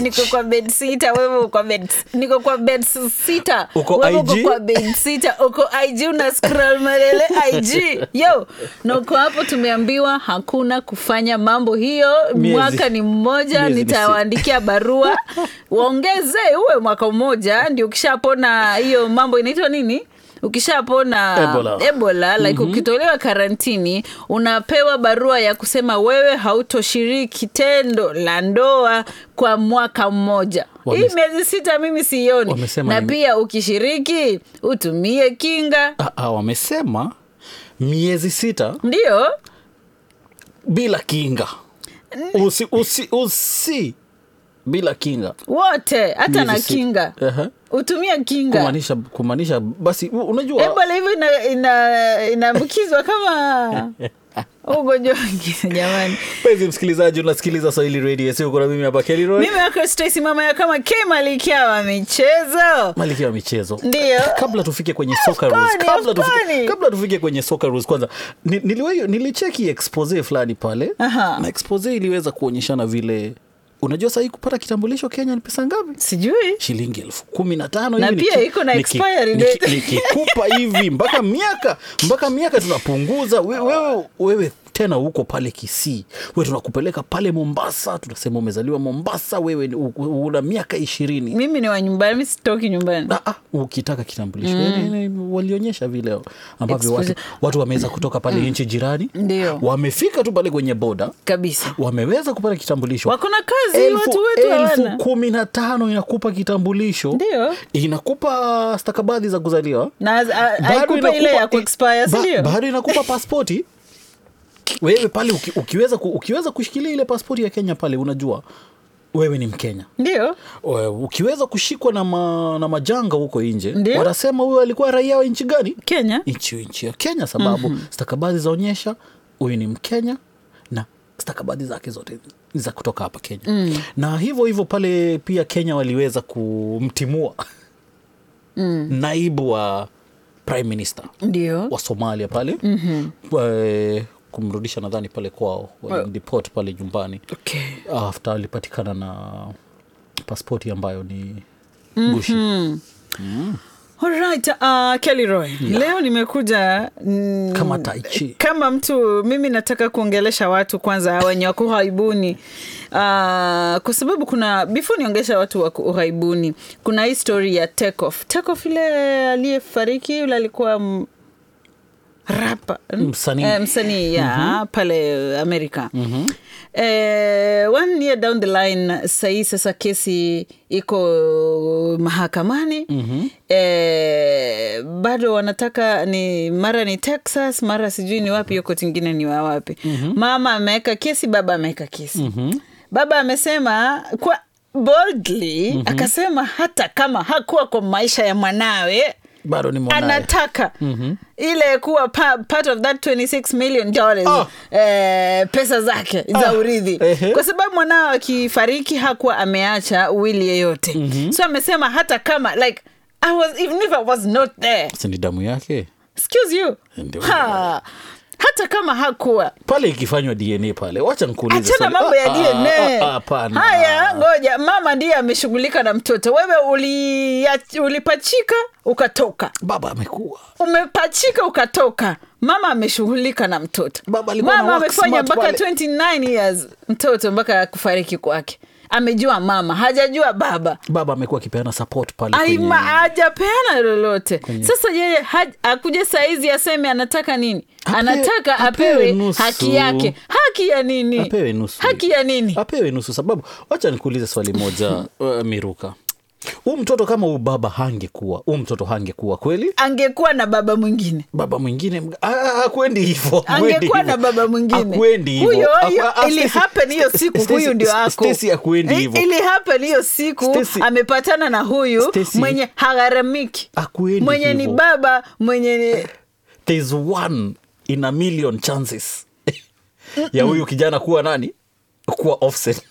niko kwa bed sita wewe uko kwa bed niko kwa bed sita Uko wewe uko IG? kwa bed sita uko ig una scroll malele ig yo na uko hapo tumeambiwa hakuna kufanya mambo hiyo Miezi. mwaka ni mmoja Miezi ni nitawaandikia barua waongeze uwe mwaka mmoja ndio ukishapona hiyo mambo inaitwa nini ukishapona Ebola. ebola like ukitolewa karantini unapewa barua ya kusema wewe hautoshiriki tendo la ndoa kwa mwaka mmoja Wame- hii miezi sita mimi sioni Wamesema na ni- pia ukishiriki utumie kinga Ah, ah, wamesema miezi sita ndio bila kinga usi, usi, usi bila kinga wote hata Miezi na sita. kinga Aha. utumie kinga kumaanisha kumaanisha basi u- unajua ebola hivyo ina- ina- inaambukizwa kama ugonjwa wengine jamani mpenzi msikilizaji unasikiliza swahili radio sio kuna mimi hapa Kelly Roy mimi wako Stacy mama ya kama K Malikia wa michezo malkia wa michezo ndio kabla tufike kwenye soccer Of rules course, kabla of tufike, course. kabla tufike kwenye soccer rules kwanza ni- niliwahi- nilicheki expose fulani pale Aha. na expose iliweza kuonyeshana vile unajua sahii kupata kitambulisho kenya ni pesa ngapi sijui shilingi elfu kumi na tano Na hivi pia niki- iko na niki- expiry niki- date. nikikupa hivi mpaka miaka mpaka miaka tunapunguza We- wewe, wewe tena uko pale kisii we tunakupeleka pale mombasa tunasema umezaliwa mombasa wewe ni- u- u- una miaka ishirini mimi ni wa nyumbani mi sitoki nyumbani Ah, ah, ukitaka kitambulisho mm. walionyesha vile ambavyo watu, Exposure. watu wameweza kutoka pale nchi jirani Ndio. wamefika tu pale kwenye boda kabisa wameweza kupata kitambulisho wako na kazi elfu, watu wetu elfu hawana kumi na tano inakupa kitambulisho Ndio. inakupa stakabadhi za kuzaliwa na a- Bado haikupa ile inakupa- ya kuexpire ba- sindio bado inakupa paspoti wewe pale uki, ukiweza, ku- ukiweza kushikilia ile paspoti ya kenya pale unajua wewe ni mkenya ndio Wewe, ukiweza kushikwa na, ma, na majanga huko nje Ndio. wanasema huyo alikuwa raia wa nchi gani kenya nchi nchi ya kenya sababu mm-hmm. stakabadhi zaonyesha huyu ni mkenya na stakabadhi zake zote ni za kutoka hapa kenya mm. na hivyo hivyo pale pia kenya waliweza kumtimua mm. naibu wa prime minister ndio wa somalia pale mm-hmm. kumrudisha nadhani pale kwao walimdeport pale nyumbani okay. after alipatikana na paspoti ambayo ni gushi Alright, uh, Kelly Roy. Leo nimekuja mm, kama taichi kama mtu mimi nataka kuongelesha watu kwanza wenye wako ughaibuni uh, kwa sababu kuna before niongesha watu wako ughaibuni kuna hii story ya Takeoff. Takeoff ile aliyefariki yule alikuwa m- rapa Msanii. eh, msanii ya pale Amerika mm-hmm. eh, one year down the line sahii sasa kesi iko mahakamani mm-hmm. eh, bado wanataka ni mara ni Texas mara sijui ni wapi hiyo koti ingine ni wa wapi mm-hmm. mama ameweka kesi baba ameweka kesi mm-hmm. baba amesema kwa boldly mm-hmm. akasema hata kama hakuwa kwa maisha ya mwanawe bado ni mwanaye anataka mm-hmm. ile kuwa pa, part of that 26 million dollars Ah. eh, pesa zake za Ah. urithi Ehe. kwa sababu mwanao akifariki hakuwa ameacha wili yeyote mm-hmm. so amesema hata kama like I was, even if I was not there Si ni damu yake excuse you Ndio. ha, hata kama hakuwa pale ikifanywa dna pale wacha nikuulize achana swali. mambo ya Ah, ah, ah, dna hapana. haya ngoja mama ndiye ameshughulika na mtoto wewe uli, ulipachika ukatoka baba amekuwa umepachika ukatoka mama ameshughulika na mtoto Baba alikuwa mama na work amefanya smart mpaka pale. 29 years mtoto mpaka kufariki kwake amejua mama hajajua baba baba amekuwa akipeana support pale Ai, kwenye- ma- hajapeana lolote sasa yeye haj- akuja saizi aseme anataka nini Ape- anataka apewe apewe nusu. haki yake haki ya nini apewe nusu haki ya nini apewe nusu sababu wacha nikuulize swali moja uh, miruka huu mtoto kama huu baba hangekuwa huu mtoto hangekuwa kweli angekuwa na baba mwingine baba mwingine mga- ah, ah, akwendi hivo angekuwa na baba mwingine akwendi hivo huyo Aku- hiyo ah, ili Stacy- happen hiyo siku Stacy- huyu ndio ako Stacy akwendi I- hivo ili happen hiyo siku Stacy- amepatana na huyu Stacy- mwenye hagharamiki Akwendi mwenye ni hivo. baba mwenye ni there's one in a million chances ya huyu kijana kuwa nani kuwa offset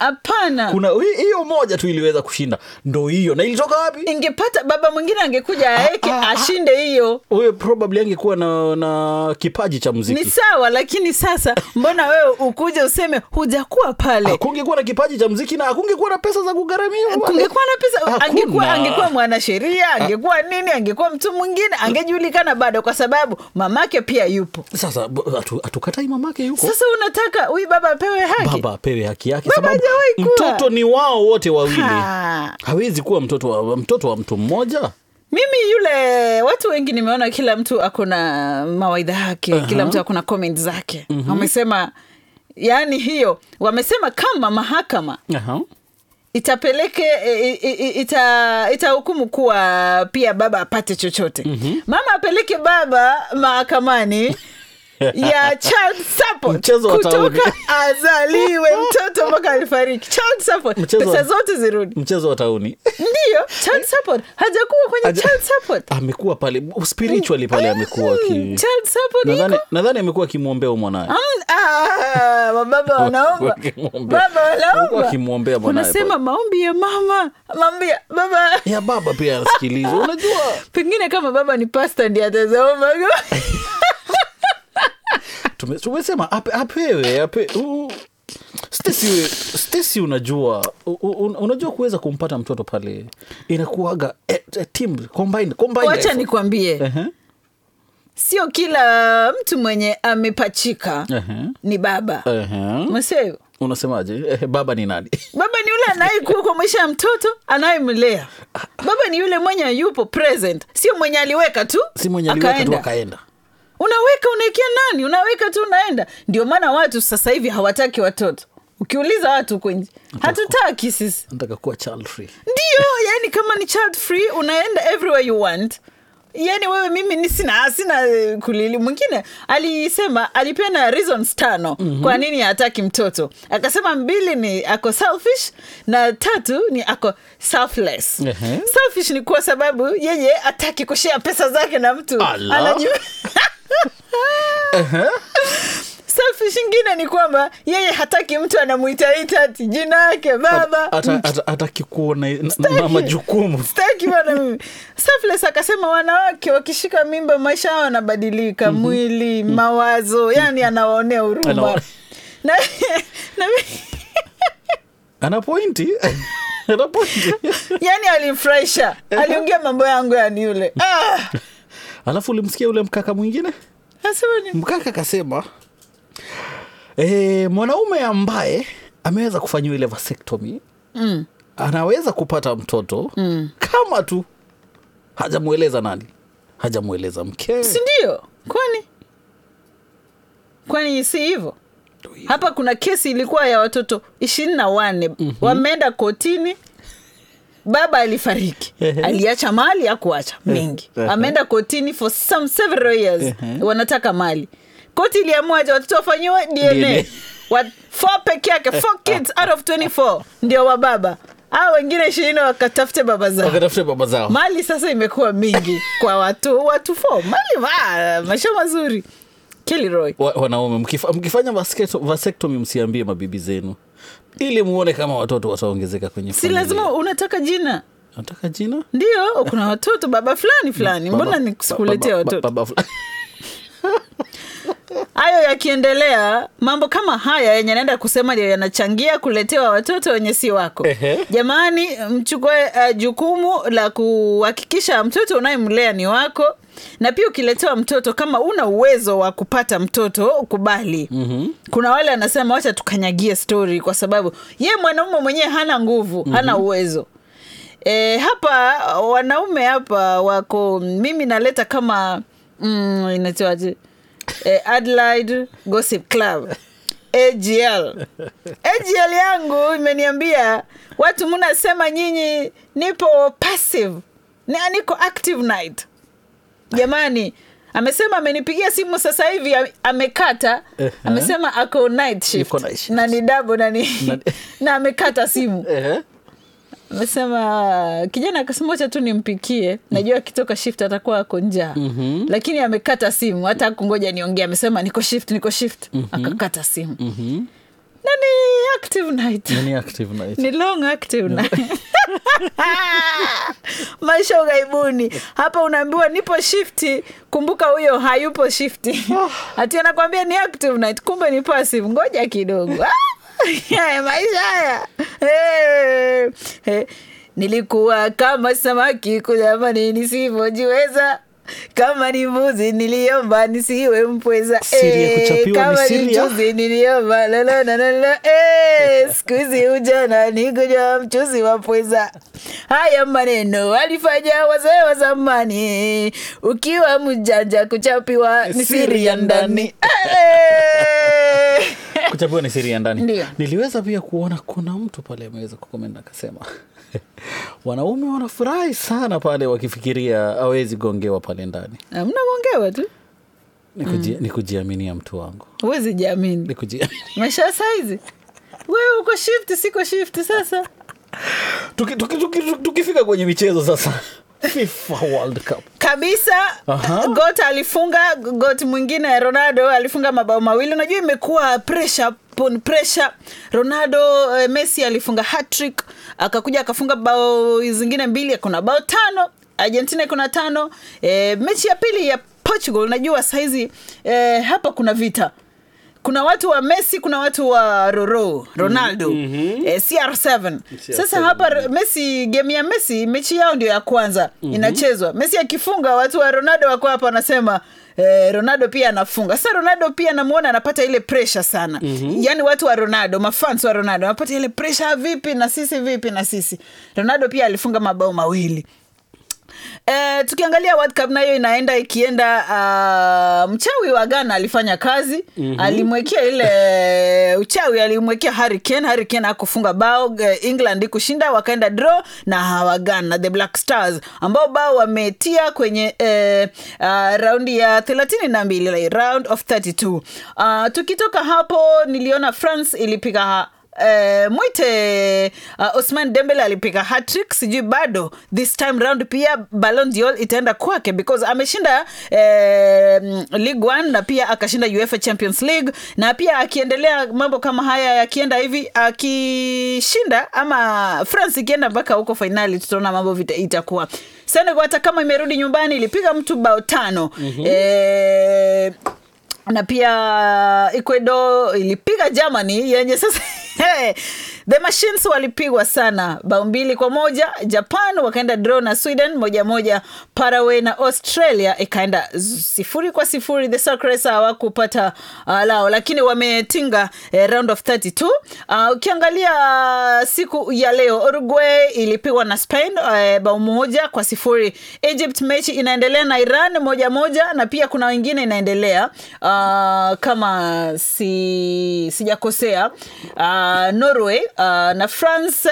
hapana kuna hi- hiyo moja tu iliweza kushinda ndo hiyo na ilitoka wapi ingepata baba mwingine angekuja aeke ah, ah. ashinde hiyo huyo probably angekuwa na, na kipaji cha ni muziki sawa lakini sasa mbona wewe ukuje useme hujakuwa pale akungekuwa na kipaji cha muziki na akungekuwa na pesa za kugharamia wale. kungekuwa na pesa Hakuna. angekuwa angekuwa mwanasheria angekuwa nini angekuwa mtu mwingine angejulikana bado kwa sababu mamake pia yupo sasa b- hatu- hatukatai mamake yuko sasa unataka huyu baba apewe haki baba apewe haki yake Baba sababu hajawahi kuwa. mtoto ni wao wote wawili Ha. hawezi kuwa mtoto wa, mtoto wa mtu mmoja mimi yule watu wengi nimeona kila mtu ako na mawaidha yake uh-huh. kila mtu ako na comment zake uh-huh. wamesema yaani hiyo wamesema kama mahakama Aha. itapeleke i- i- i- ita itahukumu kuwa pia baba apate chochote mm-hmm. mama apeleke baba mahakamani ya child support Mchezo wa tauni. kutoka azaliwe mtoto mpaka alifariki child support Mchezo wa- pesa zote zirudi mchezo wa tauni ndiyo child support hajakuwa kwenye Haja- child support amekuwa pale spiritually pale amekuwa Mm, ki... child support nadhani iko nadhani amekuwa akimwombea huyu mwanaye Mm, ah, mababa wanaomba Wakimwombea. baba Walikuwa wanaomba wakimwombea mwanaye unasema maombi ya mama maombi ya baba ya baba pia anasikilizwa unajua pengine kama baba ni pasta ndi atazaomba tume- tumesema ape, apewe ape, u- Stacy we- Stacy unajua u- u- unajua kuweza kumpata mtoto pale inakuaga eh, eh, team combined, combined wacha effort. nikwambie Ehe, sio kila mtu mwenye amepachika ehe, ni baba ehe. Umesikia hivyo? unasemaje eh, baba ni nani baba ni yule anayekuwa kwa maisha ya mtoto anayemlea baba ni yule mwenye yupo present sio mwenye aliweka tu si mwenye aliweka tu akaenda. akaenda unaweka unaekea nani unaweka tu unaenda ndio maana watu sasa hivi hawataki watoto ukiuliza watu huko nje hatutaki sisi nataka kuwa child free ndio yani kama ni child free unaenda everywhere you want yani wewe mimi ni sina sina eh, kulili mwingine alisema alipeana reasons tano mm-hmm. kwa nini hataki mtoto akasema mbili ni ako selfish na tatu ni ako selfless Ehe. selfish ni kwa sababu yeye ataki kushea pesa zake na mtu Ala. Anajua- selfish ingine ni kwamba yeye hataki mtu anamuitaita ati jina yake baba Hata- hata- hataki kuona na- na majukumu staki bana mimi selfless akasema wanawake wakishika mimba maisha yao yanabadilika mwili mawazo yani anawaonea huruma Anawa- na, na, ana pointi ana pointi yani alimfurahisha aliongea mambo yangu yani yule ah, alafu ulimsikia ule mkaka mwingine nasema ni mkaka akasema e, mwanaume ambaye ameweza kufanyiwa ile vasectomy mm, anaweza kupata mtoto mm. kama tu hajamweleza nani hajamweleza mkewe si ndio kwani kwani si hivyo hapa kuna kesi ilikuwa ya watoto ishirini na wanne mm-hmm. wameenda kotini baba alifariki Ehe. aliacha mali akuacha mengi Ehe. ameenda kotini for some several years Ehe. wanataka mali koti iliamua aje watoto wafanyiwe dna, DNA. Wa, four peke yake four kids out of 24 ndio wa baba au wengine ishirini wakatafute baba zao wakatafute baba zao mali sasa imekuwa mingi kwa watu watu fo mali ma, maisha mazuri Kilroy. Wa- wanaume mkifa, mkifanya vasecto- vasectomy msiambie mabibi zenu ili muone kama watoto wataongezeka kwenye si familia. lazima unataka jina nataka jina ndio kuna watoto baba fulani fulani mbona Baba- nisikuletea baba- watoto baba fulani. hayo yakiendelea mambo kama haya yenye naenda kusema ndio yanachangia kuletewa watoto wenye si wako Ehe. jamani mchukue uh, jukumu la kuhakikisha mtoto unayemlea ni wako na pia ukiletewa mtoto kama una uwezo wa kupata mtoto ukubali mm-hmm. kuna wale anasema wacha tukanyagie stori kwa sababu ye mwanaume mwenyewe hana nguvu mm-hmm. hana uwezo E, hapa wanaume hapa wako mimi naleta kama mm, inaitwaje e, Adelaide Gossip Club AGL AGL yangu imeniambia watu mnasema nyinyi nipo passive ni niko active night jamani amesema amenipigia simu sasa hivi ame- amekata Ehe. amesema ako night shift, Yuko night shift. na ni dabo na ni Na- na amekata simu Ehe. amesema kijana akasema wacha tu nimpikie najua akitoka shift atakuwa ako njaa mm-hmm. lakini amekata simu hata kungoja niongea amesema niko shift niko shift mm-hmm. akakata simu Mhm. na ni active night Ni active night. ni long active night maisha ughaibuni hapa unaambiwa nipo shifti kumbuka huyo hayupo shifti hati anakwambia ni active night kumbe ni passive ngoja kidogo Ah, haya maisha haya Eh, eh. nilikuwa kama samaki kujamani nisivyojiweza kama ni mbuzi niliomba nisiwe mpweza Siri ya kuchapiwa ni kama siri ya- mchuzi niliomba lalala eh, siku hizi ujana ni kunywa mchuzi wa pweza. Haya maneno alifanya wazee wa zamani, ukiwa mjanja kuchapiwa ni siri ya ndani. Eh! kuchapiwa ni siri ya ndani Ndio. niliweza pia kuona kuna mtu pale ameweza kukomenda akasema wanaume wanafurahi sana pale wakifikiria awezi gongewa pale ndani Mnagongewa tu, ni, kuji, ni kujiaminia mtu wangu huwezi jiamini ni kujiaminia maisha ya saizi. Wewe uko shift, siko shift sasa. tuki, tuki, tuki, tuki, tukifika kwenye michezo sasa FIFA World Cup kabisa Aha. got alifunga got mwingine ronaldo alifunga mabao mawili unajua imekuwa pressure upon pressure ronaldo eh, messi alifunga hatrick akakuja akafunga bao zingine mbili kuna bao tano argentina kuna tano eh, mechi ya pili ya portugal unajua saizi eh, hapa kuna vita kuna watu wa messi kuna watu wa roro ronaldo mm-hmm. eh, cr7 sasa hapa r- messi game ya messi mechi yao ndio ya kwanza mm-hmm. inachezwa messi akifunga watu wa ronaldo wako hapa wanasema Eh, ronaldo pia anafunga sasa ronaldo pia namwona anapata ile pressure sana mm-hmm. yaani watu wa ronaldo mafans wa ronaldo wanapata ile pressure vipi na sisi vipi na sisi ronaldo pia alifunga mabao mawili Eh, tukiangalia World Cup nayo inaenda ikienda uh, mchawi wa Ghana alifanya kazi mm-hmm. alimwekea ile uchawi alimwekea Harry Kane Harry Kane akufunga bao eh, England kushinda wakaenda draw na hawa Ghana the Black Stars ambao bao wametia kwenye eh, uh, raundi ya thelathini na mbili like, round of 32 uh, tukitoka hapo niliona France ilipiga Uh, mwite uh, Osman Dembele alipiga hattrick sijui bado this time round pia Ballon d'Or itaenda kwake because ameshinda uh, League One na pia akashinda UEFA Champions League na pia akiendelea mambo kama haya yakienda hivi akishinda ama France ikienda mpaka huko fainali tutaona mambo vita itakuwa Senegal hata kama imerudi nyumbani ilipiga mtu bao tano mm-hmm. eh, na pia ecuador ilipiga germany yenye sasa hey, the machines walipigwa sana bao mbili kwa moja japan wakaenda draw na sweden moja moja paraguay na australia ikaenda z- sifuri kwa sifuri the Socceroos hawakupata uh, lao lakini wametinga eh, round of 32 uh, ukiangalia siku ya leo uruguay ilipigwa na spain eh, bao moja kwa sifuri egypt mechi inaendelea na iran moja moja na pia kuna wengine inaendelea uh, kama si sijakosea uh, norway uh, na france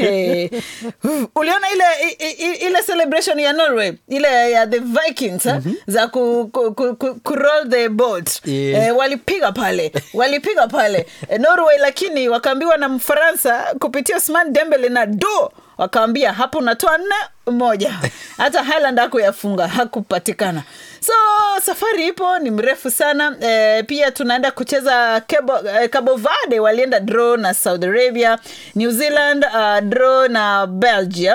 uliona ile i- i- ile celebration ya norway ile ya the vikings mm-hmm. za ku, ku, ku, ku, ku roll the boat Yeah. eh, walipiga pale walipiga pale eh, norway lakini wakaambiwa na mfaransa kupitia Ousmane dembele na do wakaambia hapo unatoa nne moja hata highland hakuyafunga hakupatikana so safari ipo ni mrefu sana e, pia tunaenda kucheza Cabo, e, Cabo Verde walienda draw na Saudi Arabia New Zealand uh, draw na Belgium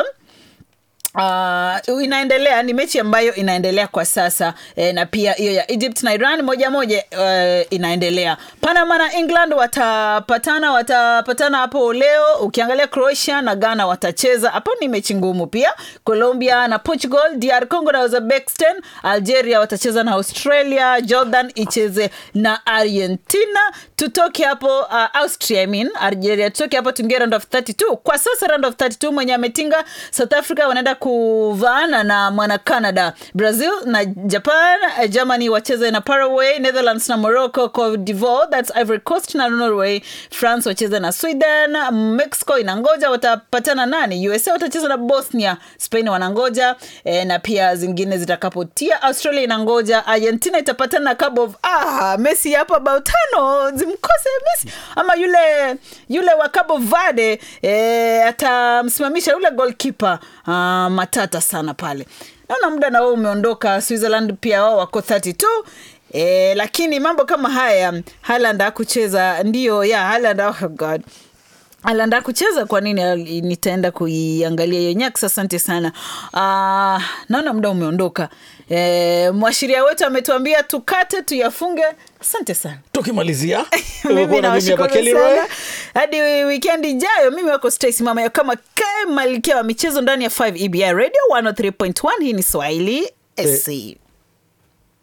Uh, inaendelea ni mechi ambayo inaendelea kwa sasa e, na pia hiyo ya egypt na iran moja moja uh, inaendelea panama na england watapatana watapatana hapo leo ukiangalia croatia na ghana watacheza hapo ni mechi ngumu pia colombia na portugal dr congo na uzbekistan algeria watacheza na australia jordan icheze na argentina tutoke hapo uh, austria I mean, algeria tutoke hapo tuingie round of 32 kwa sasa round of 32 mwenye ametinga south africa wanaenda kuvaana na mwana canada brazil na japan eh, germany wacheze na paraguay netherlands na morocco cote divoire thats ivory coast na norway france wacheze na sweden mexico inangoja watapatana nani usa watacheza na bosnia spain wanangoja eh, na pia zingine zitakapotia australia inangoja argentina itapatana na Cabo of ah, messi hapa bao tano zimkose messi ama yule yule wa Cabo Verde eh, atamsimamisha yule goalkeeper ah, matata sana pale naona muda na wao umeondoka switzerland pia wao wako 32 E, lakini mambo kama haya Haaland hakucheza ndio ya Haaland, oh God Haaland hakucheza kwa nini? Al- Nitaenda kuiangalia hiyo Nyax, asante sana. Ah, naona muda umeondoka. E, mwashiria wetu ametuambia tukate tuyafunge. Asante sana. tukimalizia mimi umekuwa na mimi hapa nawashukuru Kelly Roy. sana hadi wikendi ijayo mimi wako Stacy mama ya kama kae malkia wa michezo ndani ya 5 EBI radio 103.1 hii ni swahili sc